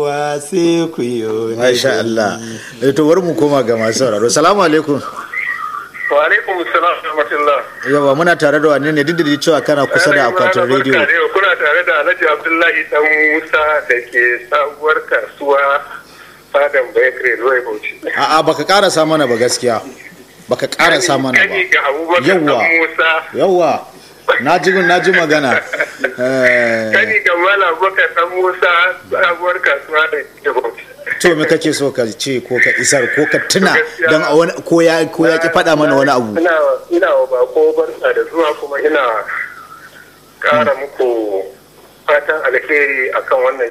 wa sai ku yi Masha Allah. Eh, To bari mu koma ga masu sauraro. Salamu alaikum. Wa alaikum salam wa rahmatullah. Yawa muna tare da wani ne duk da cewa kana kusa da akwatin rediyo. Barka da yau, Kuna tare da Alhaji Abdullahi Dan Musa da ke sabuwar kasuwa Fadan Bakery Loy Bauchi. A'a baka karasa mana ba gaskiya. Baka karasa mana ba. Kani ga Abubakar Yawwa. Dan Musa. Yawwa. Na ji na ji magana. Eh, Kani ga Malam Abubakar Dan Musa sabuwar kasuwa da ke Bauchi. to me kake so ka ce ko ka isar ko ka tuna don a wani ko ya ko ya ki faɗa mana wani abu. Ina ina wa bako barka da zuwa kuma ina ƙara muku fatan alheri akan wannan